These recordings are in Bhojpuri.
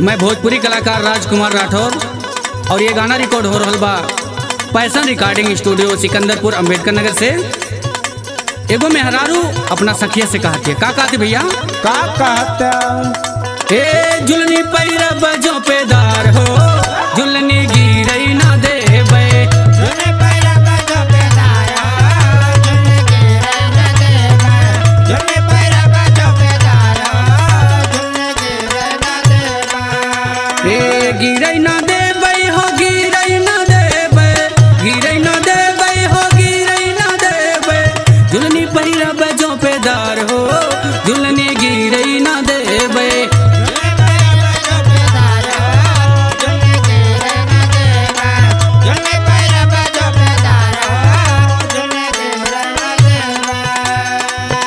मैं भोजपुरी कलाकार राजकुमार राठौर और ये गाना रिकॉर्ड हो रहा बा पैसन रिकॉर्डिंग स्टूडियो सिकंदरपुर अंबेडकर नगर से एगो मेहरारू अपना सखिया से कहती है का कहती भैया का कहता ए जुलनी पैरा बजो पेदार हो जुलनी गिरई ना देबे जुने पैरा बजो पेदारा जुने गिरे न देबा जुने पैरा बजो पेदारा जुने गिरे न देबा ए गिरई ना देबे हो गिरई ना देबे गिरई ना देबे हो गिरई ना देबे जुलनी पैरा बजो पेदार हो जुलनी गिरई ना देबे जुने पैरा बजो पेदारा जुने गिरे न देबा जुने पैरा बजो पेदारा जुने गिरे न देबा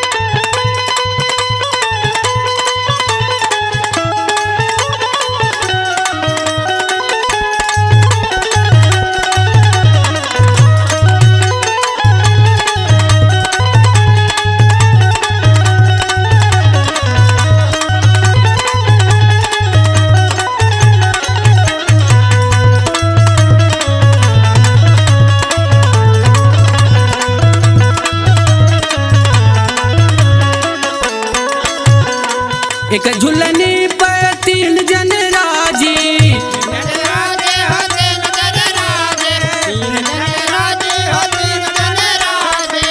एक झुलनी पे तीन जन राजी राजे हो तीन जन राजे तीन जन राजे हो तीन जन राजे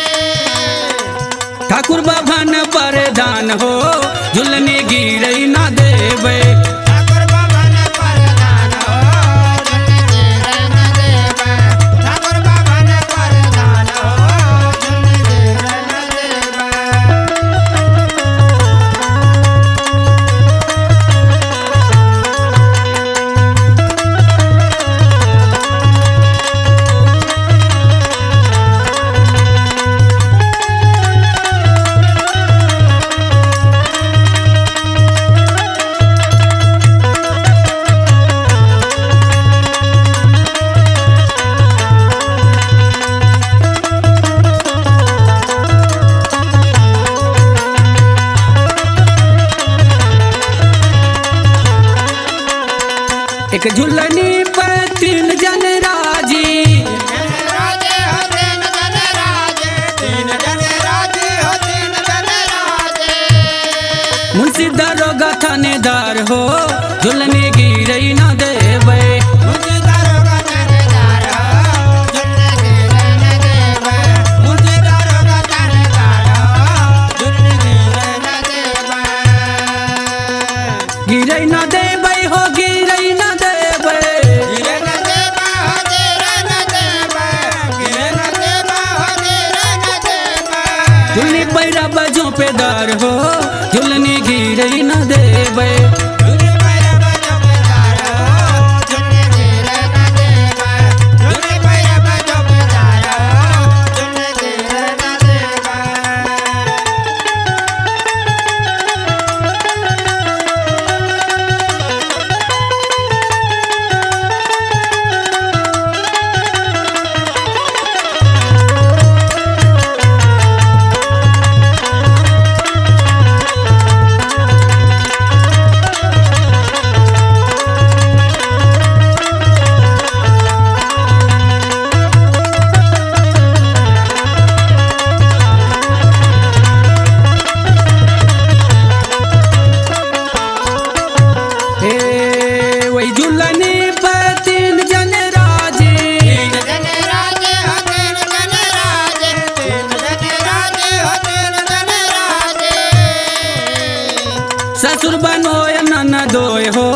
ठाकुर बाभन परदान हो झुलनी गिरई ना देबे ठाकुर बाबन परदान हो जन गिरे न देबा ठाकुर बाबन परदान हो जन गिरे न देबा एक झुलनी पे तीन जन राजी राजे हो तीन जन राजे तीन जन राजे हो तीन जन राजे मुंशी दरोगा थानेदार हो झुलनी गिरई ना देबे मुझे दारोगा थानेदार हो जन गिरे न देबा मुझे दारोगा थानेदार हो जन गिरे न देबा गिरई ना देबे हो गिरई ना देबे गिरे न देबा हो गिरे न देबा गिरे न देबा हो गिरे न देबा झुलनी पैरा बजो पेदार हो झुलनी गिरई ना देबे जुने पैरा बजो पेदार हो जन गिरे न देबा जुने पैरा बजो पेदार हो जन गिरे न देबा ए वही झुलनी पे तीन जन राजी तीन जन राजे हो तीन जन राजे तीन जन राजे हो तीन जन राजे ससुर बनोय ननदोय हो